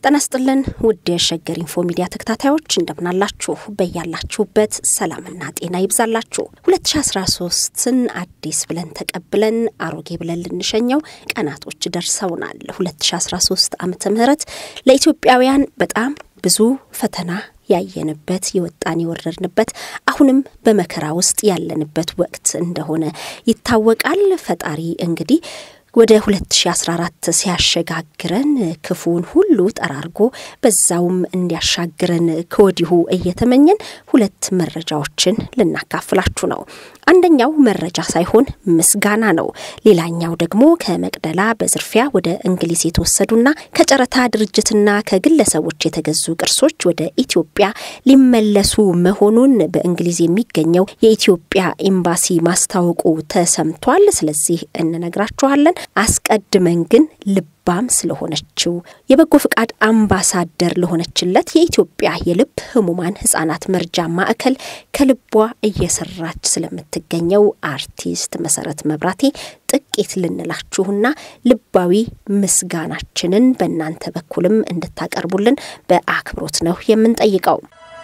ጤና ይስጥልን ውድ የሸገር ኢንፎ ሚዲያ ተከታታዮች እንደምናላችሁ፣ በያላችሁበት ሰላምና ጤና ይብዛላችሁ። 2013ን አዲስ ብለን ተቀብለን አሮጌ ብለን ልንሸኘው ቀናቶች ደርሰውናል። 2013 ዓመተ ምህረት ለኢትዮጵያውያን በጣም ብዙ ፈተና ያየንበት የወጣን የወረድንበት አሁንም በመከራ ውስጥ ያለንበት ወቅት እንደሆነ ይታወቃል። ፈጣሪ እንግዲህ ወደ 2014 ሲያሸጋግረን ክፉን ሁሉ ጠራርጎ በዛውም እንዲያሻግረን ከወዲሁ እየተመኘን ሁለት መረጃዎችን ልናካፍላችሁ ነው። አንደኛው መረጃ ሳይሆን ምስጋና ነው። ሌላኛው ደግሞ ከመቅደላ በዝርፊያ ወደ እንግሊዝ የተወሰዱና ከጨረታ ድርጅትና ከግለሰቦች የተገዙ ቅርሶች ወደ ኢትዮጵያ ሊመለሱ መሆኑን በእንግሊዝ የሚገኘው የኢትዮጵያ ኤምባሲ ማስታወቁ ተሰምቷል። ስለዚህ እንነግራችኋለን። አስቀድመን ግን ልባም ስለሆነችው የበጎ ፍቃድ አምባሳደር ለሆነችለት የኢትዮጵያ የልብ ህሙማን ህጻናት መርጃ ማዕከል ከልቧ እየሰራች ስለምትገኘው አርቲስት መሰረት መብራቴ ጥቂት ልንላችሁና ልባዊ ምስጋናችንን በእናንተ በኩልም እንድታቀርቡልን በአክብሮት ነው የምንጠይቀው።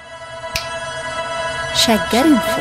ሸገር ኢንፎ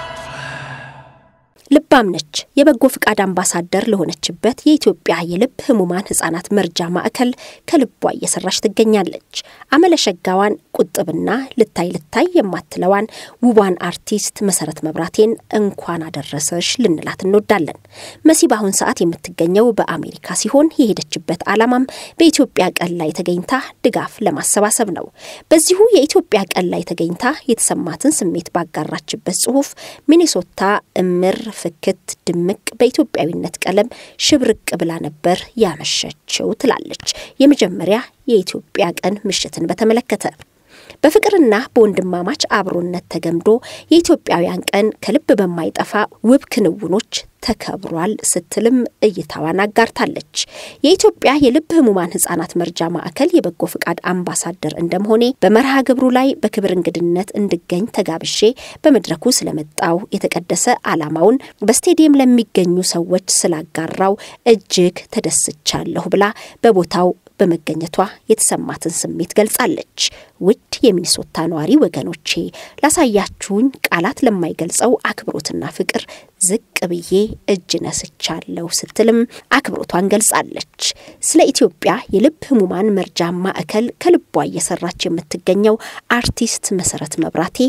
ልባም ነች። የበጎ ፍቃድ አምባሳደር ለሆነችበት የኢትዮጵያ የልብ ህሙማን ህጻናት መርጃ ማዕከል ከልቧ እየሰራች ትገኛለች። አመለሸጋዋን ቁጥብና ልታይ ልታይ የማትለዋን ውቧን አርቲስት መሰረት መብራቴን እንኳን አደረሰሽ ልንላት እንወዳለን። መሲ በአሁን ሰዓት የምትገኘው በአሜሪካ ሲሆን የሄደችበት ዓላማም በኢትዮጵያ ቀን ላይ ተገኝታ ድጋፍ ለማሰባሰብ ነው። በዚሁ የኢትዮጵያ ቀን ላይ ተገኝታ የተሰማትን ስሜት ባጋራችበት ጽሁፍ ሚኔሶታ እምር ፍክት ድምቅ በኢትዮጵያዊነት ቀለም ሽብርቅ ብላ ነበር ያመሸችው ትላለች። የመጀመሪያ የኢትዮጵያ ቀን ምሽትን በተመለከተ በፍቅርና በወንድማማች አብሮነት ተገምዶ የኢትዮጵያውያን ቀን ከልብ በማይጠፋ ውብ ክንውኖች ተከብሯል ስትልም እይታዋን አጋርታለች። የኢትዮጵያ የልብ ህሙማን ህጻናት መርጃ ማዕከል የበጎ ፍቃድ አምባሳደር እንደመሆኔ በመርሃ ግብሩ ላይ በክብር እንግድነት እንድገኝ ተጋብሼ በመድረኩ ስለመጣው የተቀደሰ ዓላማውን በስቴዲየም ለሚገኙ ሰዎች ስላጋራው እጅግ ተደስቻለሁ ብላ በቦታው በመገኘቷ የተሰማትን ስሜት ገልጻለች። ውድ የሚኒሶታ ነዋሪ ወገኖቼ ላሳያችሁኝ ቃላት ለማይገልጸው አክብሮትና ፍቅር ዝቅ ብዬ እጅ ነስቻለሁ ስትልም አክብሮቷን ገልጻለች። ስለ ኢትዮጵያ የልብ ህሙማን መርጃ ማዕከል ከልቧ እየሰራች የምትገኘው አርቲስት መሰረት መብራቴ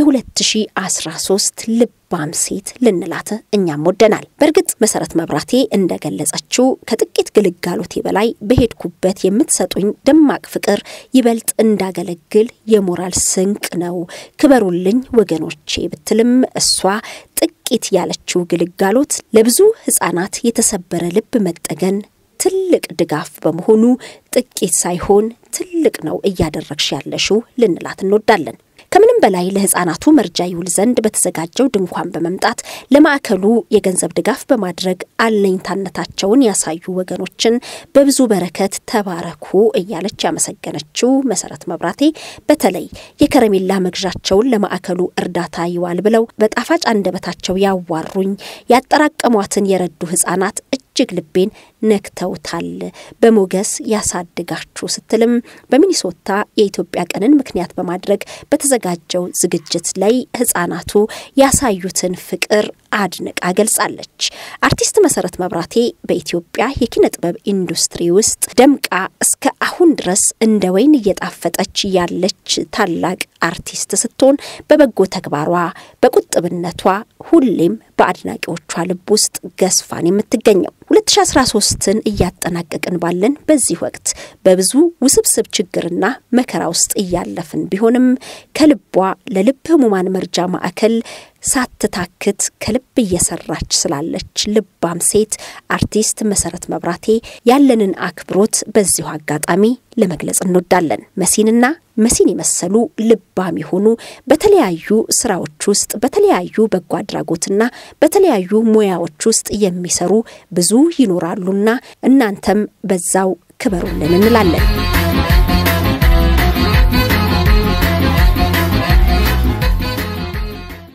የ2013 ልባም ሴት ልንላት እኛም ወደናል። በእርግጥ መሰረት መብራቴ እንደገለጸችው ከጥቂት ግልጋሎቴ በላይ በሄድኩበት የምትሰጡኝ ደማቅ ፍቅር ይበልጥ እንዳገለግል የሞራል ስንቅ ነው፣ ክበሩልኝ ወገኖቼ ብትልም እሷ ጥቂት ያለችው ግልጋሎት ለብዙ ህጻናት የተሰበረ ልብ መጠገን ትልቅ ድጋፍ በመሆኑ ጥቂት ሳይሆን ትልቅ ነው እያደረግሽ ያለሽው ልንላት እንወዳለን። ከምንም በላይ ለህጻናቱ መርጃ ይውል ዘንድ በተዘጋጀው ድንኳን በመምጣት ለማዕከሉ የገንዘብ ድጋፍ በማድረግ አለኝታነታቸውን ያሳዩ ወገኖችን በብዙ በረከት ተባረኩ እያለች ያመሰገነችው መሰረት መብራቴ በተለይ የከረሜላ መግዣቸውን ለማዕከሉ እርዳታ ይዋል ብለው በጣፋጭ አንደበታቸው ያዋሩኝ ያጠራቀሟትን የረዱ ህጻናት እጅግ ልቤን ነክተውታል። በሞገስ ያሳድጋችሁ ስትልም በሚኒሶታ የኢትዮጵያ ቀንን ምክንያት በማድረግ በተዘጋጀው ዝግጅት ላይ ህጻናቱ ያሳዩትን ፍቅር አድንቃ ገልጻለች። አርቲስት መሰረት መብራቴ በኢትዮጵያ የኪነ ጥበብ ኢንዱስትሪ ውስጥ ደምቃ እስከ አሁን ድረስ እንደ ወይን እየጣፈጠች ያለች ታላቅ አርቲስት ስትሆን በበጎ ተግባሯ በቁጥብነቷ ሁሌም በአድናቂዎቿ ልብ ውስጥ ገዝፋን የምትገኘው 2013ን እያጠናቀቅን ባለን በዚህ ወቅት በብዙ ውስብስብ ችግርና መከራ ውስጥ እያለፍን ቢሆንም ከልቧ ለልብ ህሙማን መርጃ ማዕከል ሳትታክት ከልብ እየሰራች ስላለች ልባም ሴት አርቲስት መሰረት መብራቴ ያለንን አክብሮት በዚሁ አጋጣሚ ለመግለጽ እንወዳለን። መሲንና መሲን የመሰሉ ልባም የሆኑ በተለያዩ ስራዎች ውስጥ በተለያዩ በጎ አድራጎትና በተለያዩ ሙያዎች ውስጥ የሚሰሩ ብዙ ይኖራሉና እናንተም በዛው ክበሩልን እንላለን።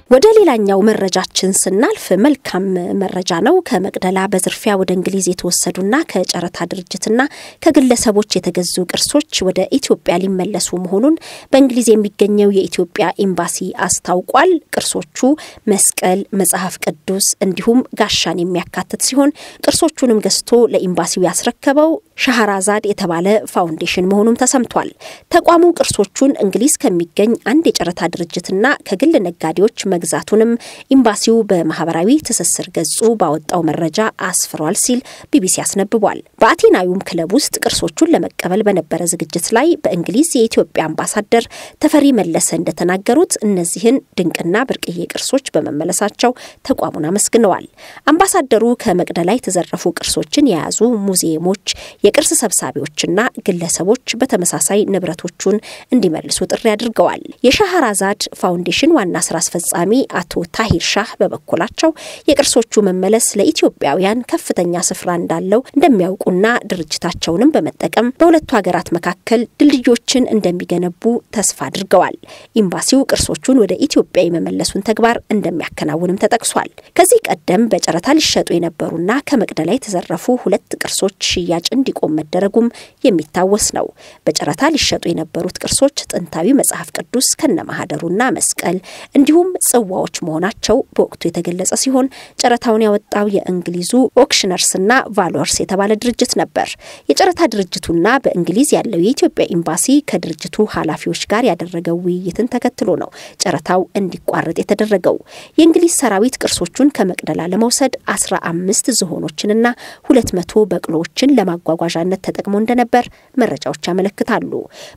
ወደ ሌላኛው መረጃችን ስናልፍ መልካም መረጃ ነው። ከመቅደላ በዝርፊያ ወደ እንግሊዝ የተወሰዱና ከጨረታ ድርጅትና ከግለሰቦች የተገዙ ቅርሶች ወደ ኢትዮጵያ ሊመለሱ መሆኑን በእንግሊዝ የሚገኘው የኢትዮጵያ ኤምባሲ አስታውቋል። ቅርሶቹ መስቀል፣ መጽሐፍ ቅዱስ እንዲሁም ጋሻን የሚያካትት ሲሆን ቅርሶቹንም ገዝቶ ለኤምባሲው ያስረከበው ሻህራዛድ የተባለ ፋውንዴሽን መሆኑም ተሰምቷል። ተቋሙ ቅርሶቹን እንግሊዝ ከሚገኝ አንድ የጨረታ ድርጅትና ከግል ነጋዴዎች መግዛቱንም ኤምባሲው በማህበራዊ ትስስር ገጹ ባወጣው መረጃ አስፍሯል ሲል ቢቢሲ አስነብቧል። በአቴናዩም ክለብ ውስጥ ቅርሶቹን ለመቀበል በነበረ ዝግጅት ላይ በእንግሊዝ የኢትዮጵያ አምባሳደር ተፈሪ መለሰ እንደተናገሩት እነዚህን ድንቅና ብርቅዬ ቅርሶች በመመለሳቸው ተቋሙን አመስግነዋል። አምባሳደሩ ከመቅደላ የተዘረፉ ቅርሶችን የያዙ ሙዚየሞች፣ የቅርስ ሰብሳቢዎችና ግለሰቦች በተመሳሳይ ንብረቶቹን እንዲመልሱ ጥሪ አድርገዋል። የሻህራዛድ ፋውንዴሽን ዋና ስራ አስፈጻሚ አቶ ታሂር ሻህ በበኩላቸው የቅርሶቹ መመለስ ለኢትዮጵያውያን ከፍተኛ ስፍራ እንዳለው እንደሚያውቁና ድርጅታቸውንም በመጠቀም በሁለቱ ሀገራት መካከል ድልድዮችን እንደሚገነቡ ተስፋ አድርገዋል። ኤምባሲው ቅርሶቹን ወደ ኢትዮጵያ የመመለሱን ተግባር እንደሚያከናውንም ተጠቅሷል። ከዚህ ቀደም በጨረታ ሊሸጡ የነበሩና ከመቅደላ የተዘረፉ ሁለት ቅርሶች ሽያጭ እንዲቆም መደረጉም የሚታወስ ነው። በጨረታ ሊሸጡ የነበሩት ቅርሶች ጥንታዊ መጽሐፍ ቅዱስ ከነማህደሩና መስቀል እንዲሁም ጽዋዎች መሆናቸው በወቅቱ የተገለጸ ሲሆን ጨረታውን ያወጣው የእንግሊዙ ኦክሽነርስና ቫሎርስ የተባለ ድርጅት ነበር። የጨረታ ድርጅቱና በእንግሊዝ ያለው የኢትዮጵያ ኤምባሲ ከድርጅቱ ኃላፊዎች ጋር ያደረገው ውይይትን ተከትሎ ነው ጨረታው እንዲቋረጥ የተደረገው። የእንግሊዝ ሰራዊት ቅርሶቹን ከመቅደላ ለመውሰድ አስራ አምስት ዝሆኖችንና ሁለት መቶ በቅሎዎችን ለማጓጓዣነት ተጠቅሞ እንደነበር መረጃዎች ያመለክታሉ።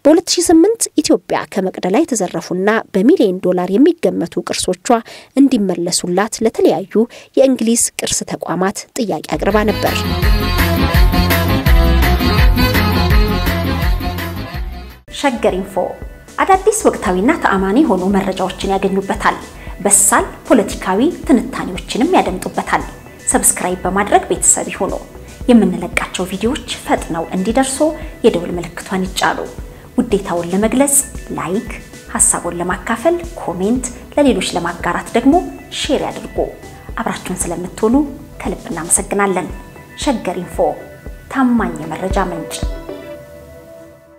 በ2008 ኢትዮጵያ ከመቅደላ የተዘረፉና በሚሊዮን ዶላር የሚገመቱ ቅርሶቿ እንዲመለሱላት ለተለያዩ የእንግሊዝ ቅርስ ተቋማት ጥያቄ አቅርባ ነበር። ሸገር ኢንፎ አዳዲስ ወቅታዊና ተአማኒ የሆኑ መረጃዎችን ያገኙበታል። በሳል ፖለቲካዊ ትንታኔዎችንም ያደምጡበታል። ሰብስክራይብ በማድረግ ቤተሰብ ይሁኑ። የምንለቃቸው ቪዲዮዎች ፈጥነው እንዲደርሱ የደውል ምልክቷን ይጫኑ። ውዴታውን ለመግለጽ ላይክ፣ ሀሳቡን ለማካፈል ኮሜንት፣ ለሌሎች ለማጋራት ደግሞ ሼር ያድርጉ። አብራችሁን ስለምትሆኑ ከልብ እናመሰግናለን። ሸገር ኢንፎ ታማኝ የመረጃ ምንጭ